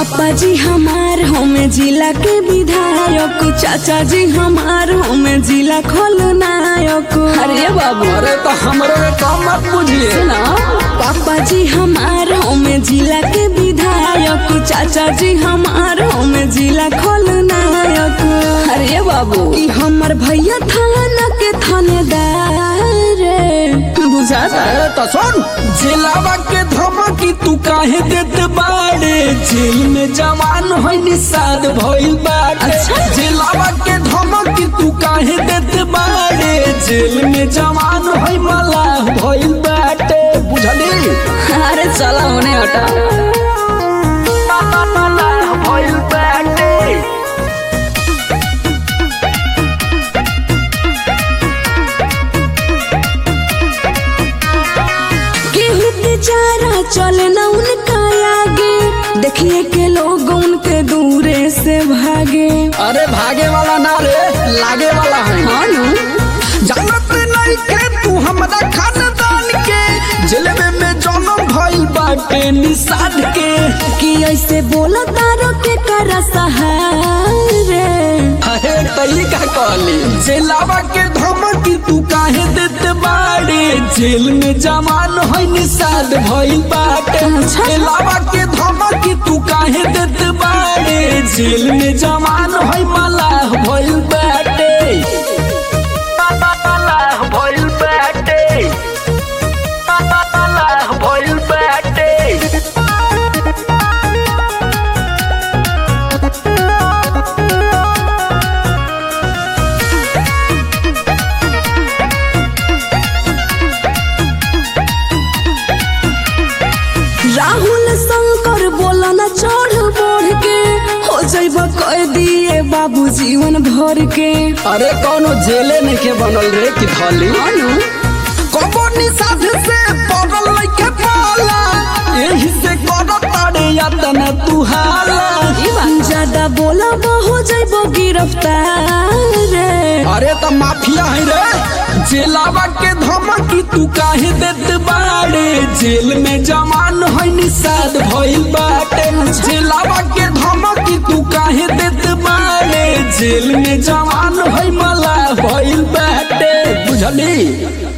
पापा जी हमार हमें जिला के विधायक चाचा जी हमार हमें जिला खलनायक अरे बाबू अरे तो हमरो के कम मत बुझिए सुना पापा जी हमार हमें जिला के विधायक चाचा जी हमार हमें जिला खलनायक अरे बाबू ई हमर भैया थाना के थानेदार बुझाता अरे तो सुन जिलावा के धमकी तू काहे देत बाड़े जेल में जवान होई निषाद भइल बाटे अच्छा। जिलावा के धमकी तू काहे देत बाड़े जेल में जवान होई मलाह भइल बाटे बुझली अरे चला होने हटा मलाह भइल बाटे केहू बेचारा चले न उनका आगे देखिए के लोग उनके दूरे से भागे अरे भागे वाला ना रे लागे वाला है हाँ नु जानत नहीं के तू हमरा खानदान के जलवे में जन्म भइल बाटे निषाद के कि ऐसे बोला तारो के करा सहारे अरे तई का कहली जेलावा के धमकी तू काहे देत बाड़े जेल में जवान होई निषाद भइल बाटे अच्छा। जेलावा के धमकी तू काहे देत बाड़े जेल में जवान होई मलाह भइल बाटे मलाह भइल बाटे मलाह भइल बाटे राहुल शंकर बोला न चढ़ बढ़ के हो जाइब कह दिए बाबू जीवन भर के अरे कौनो जेले नहीं के बनल रे की धली हाँ नु कबो निषाद से पगल लइके पाला एही से कर तारे यातन तू हाला ज्यादा बोला हो जाइब गिरफ्तार अरे त माफिया है रे जेलावा के धमकी तू काहे देत बाड़े जेल में जवान है निषाद भइल बाटे जेलावा के धमकी तू काहे देत बाड़े जेल में जवान है मला भइल बाटे बुझली